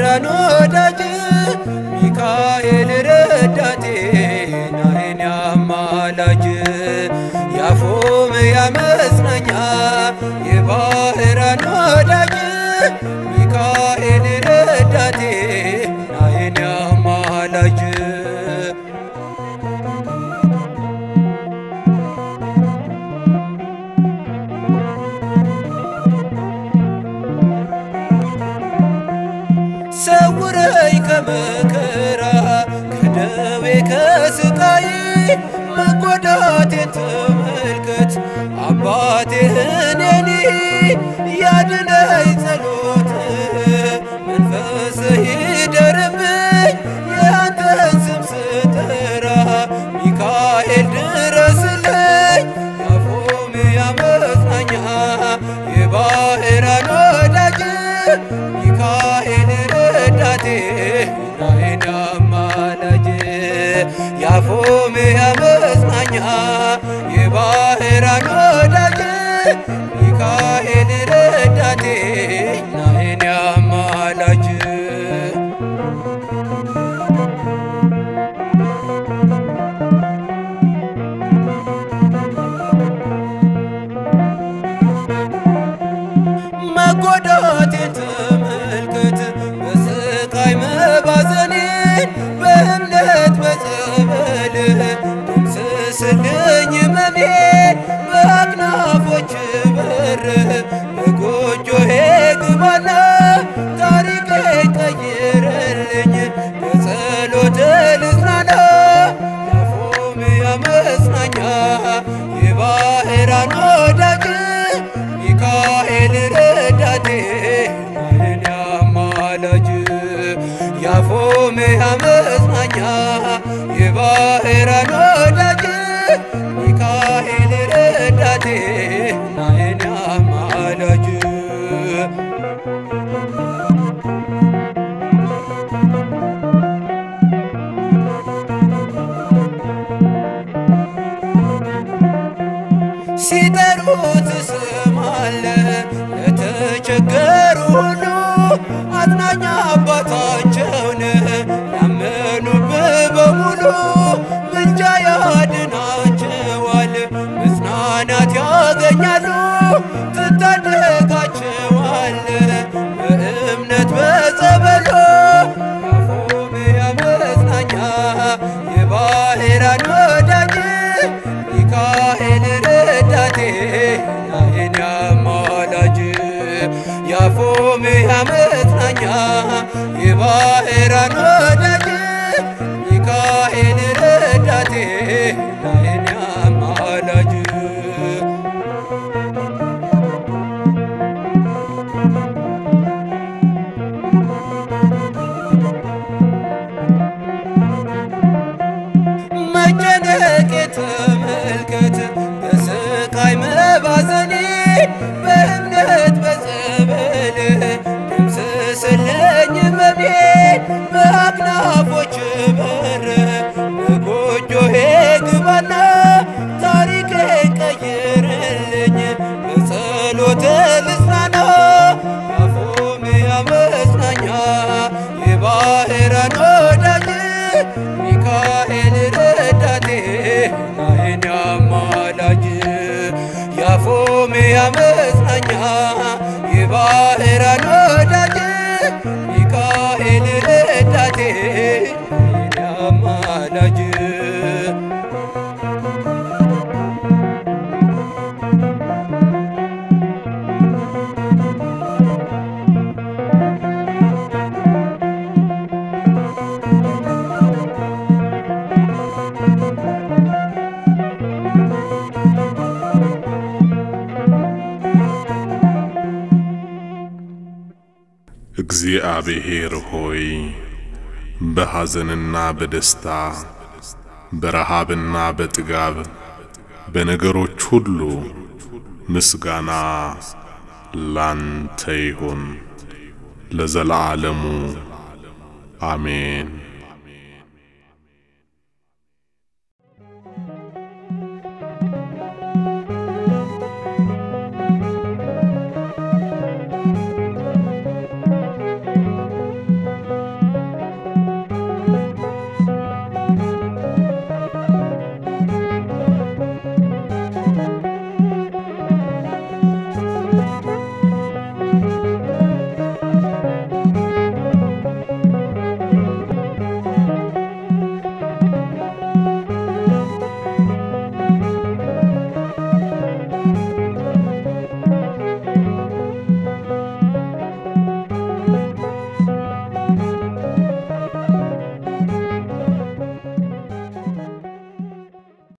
የባህራን ወዳጅ ሚካኤል ረዳቴ ናይን አማላጅ ያፎም ያመጽናኛ የባህራን ወዳጅ ሚካኤል ረዳቴ ናይን አማላጅ ሰውረኝ ከመከራ ከደዌ ከስቃይ መጎዳቴን ተመልከት አባቴ እኔኒ ያድነኝ ጸሎት መንፈስህ ይደርብኝ የአንተን ስም ስጠራ ሚካኤል ድረስልኝ ያፎም ያመጽናኛ የባህራን ወዳጅ ሚካኤል ረዳቴ ናይን አማላጅ ያፎም ያመጽናኛ የባህራን ወዳጅ ሚካኤል ረዳቴ ናይን አማላጅ መጎዳቴን ተመልከት በስቃይ መባዘኔን በእምነት በጸበልህ ደምስስልኝ መሜን በአክናፎች በር በጎጆሄ ግባና ታሪኬ ቀይርልኝ በጸሎት ልጽናና ያፎም ያመጽናኛ የባህራን ወዳጅ ሚካኤል ረዳቴ ናይን አማላጅ ያፎም ያመጽናኛ የባህራን ወዳጅ ሚካኤል ረዳቴ ናይን አማላጅ ሲጠሩት ስማለ ለተቸገሩ ሁሉ አጽናኛ አባታቸውን ያመኑብህ በሙሉ ምልጃ ያድናቸዋል፣ መጽናናት ያገኛሉ፣ ትታደጋቸዋል በእምነት በጸበሎ ያፎም ያመጽናኛ የባህራን ወዳጅ ሚካኤል ረዳቴ ናይን አማላጅ ያፎም ያመጽናኛ የባህራን ወዳጅ ሚካኤል ረዳቴ ናይን አማላጅ መጨነቅ ተመልከት በስቃይ መባዘኔ በእምነት በጸበል ደምስስልኝ መሜ በአክናፎች በር በጎጆሄ ግባና ታሪኬ ቀይርልኝ በጸሎት ልጽናና ያፎም ያመጽናኛ የባህራን ወዳጅ ሚካኤል ረዳቴ ናይን አማላጅ ያፎም ያመጽናኛ የባህራን ወዳጅ ሚካኤል ረዳቴ ናይን አማላጅ እግዚአብሔር ሆይ በሐዘንና በደስታ በረሃብና በጥጋብ በነገሮች ሁሉ ምስጋና ላንተ ይሁን ለዘላለሙ አሜን።